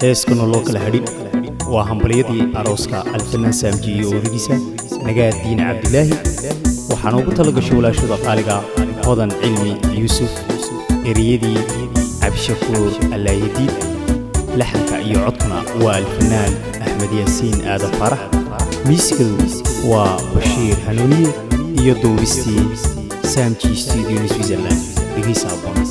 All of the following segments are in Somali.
heeskuna loo kala hadhin waa hambalyadii arooska alfanaan saamji iyo odadiisa nagaad diine cabdilaahi waxaana ugu tala gashay walaashada qaaliga hodan cilmi yuusuf ereyadii cabdishakuur allaayadiid laxanka iyo codkuna waa alfanaan axmed yaasiin aadan faarax miiskadu waa bashiir hanuuniye iyo duubistii saamji studio switzerland dhegaysa aboon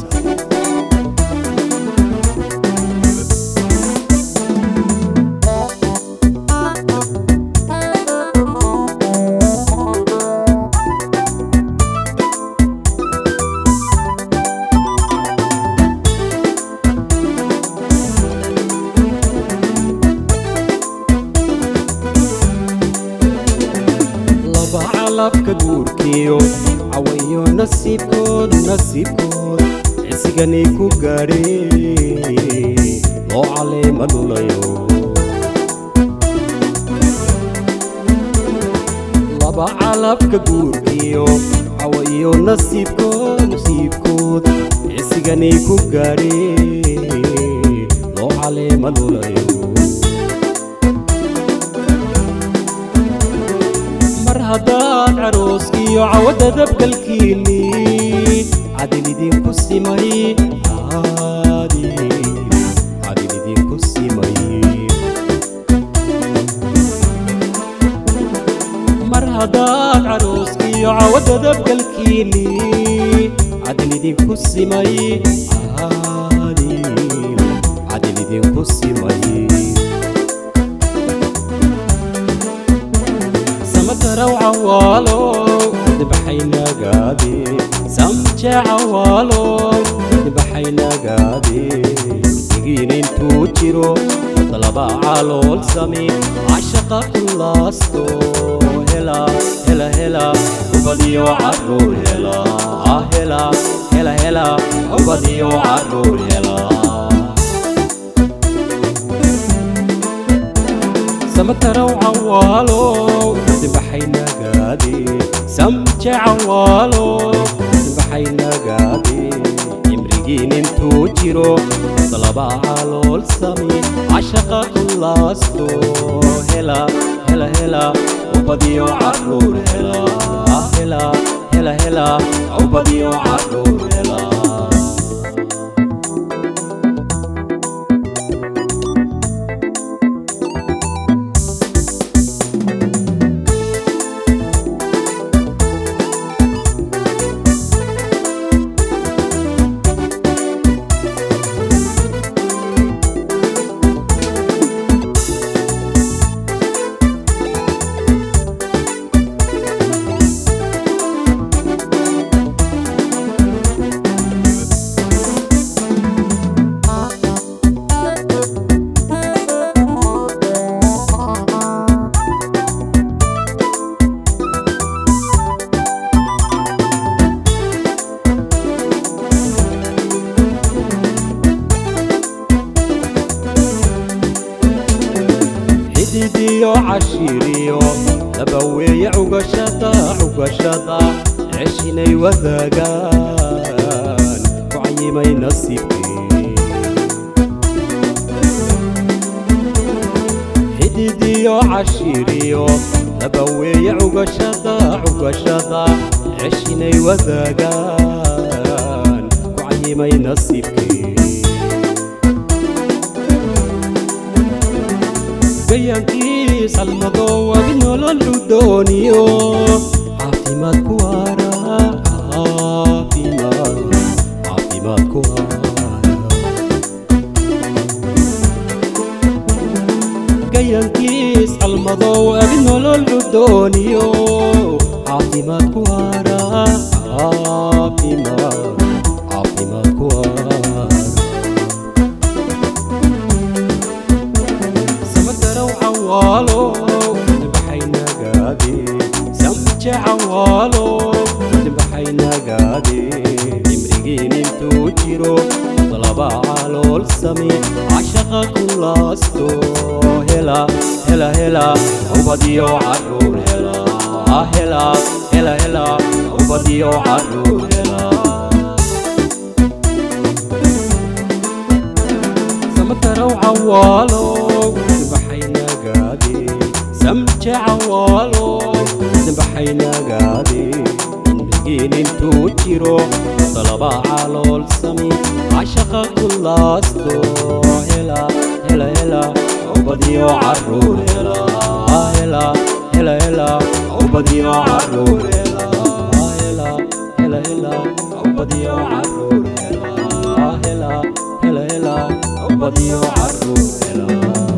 laba calabka guurkiyo cawayo nasiibkood nasiibkood cisiganay ku gaadheen loo caleema dhulayo laba calabka guurkiyo cawayo nasiibkood nasiibkood cisiganay ku gaadheen loo caleema dhulayo mar haddaad carooskiyo cawada dabgalkiinni cadil idinku simay cadil cadil idinku simay mar haddaad carooskiyo cawada dabgalkiinni cadil idinku simay cadil cadil idinku simay samataraw cawaalow dibaxaynagaade samje cawaalow dibaxaynagaade digiin intuu jiro dalaba calool sami cashaqa kulaasto hela hela hela ubadiyo caruur hela hela hela hela ubadiyo caruur hela samataraw cawaalow dibaxaynagaade samje cawaalow dibaxaynagaade cimrigiin intuu jiro dalaba calool sami cashaqa kulaasto hela hela hela ubadiyo caruur hela hela hela hela ubadiyo caruur hela xididiyo cashiiriyo laba weeye cugashada cugashada ceshinay wadaagaan ku cayimay nasiibkii xididiyo cashiiriyo laba weeye cugashada cugashada ceshinay wadaagaan ku cayimay nasiibkii gayankiis almadoo adi nololu dooniyo caafimaad ku waara caafimaad caafimaad ku waara gayankiis almadoo adi nololu dooniyo caafimaad ku waara caafimaad caafimaad ku waara samataraw cawaalow dibaxaynagaade samje cawaalow dibaxaynagaade cimrigiin intuu jiro dalaba calool sami cashaqa kulaasto hela hela hela ubadiyo caruur hela hela hela hela ubadiyo caruur hela samataraw carow cawaalo dambaxay nagaade samje cawaalo dambaxay nagaade indhagiin intuu jiro dalaba calool sami cashaqa ku laasto hela hela hela ubadiyo caruur hela hela hela hela ubadiyo caruur hela hela hela hela ubadiyo caruur hela hela hela hela ubadiyo caruur hela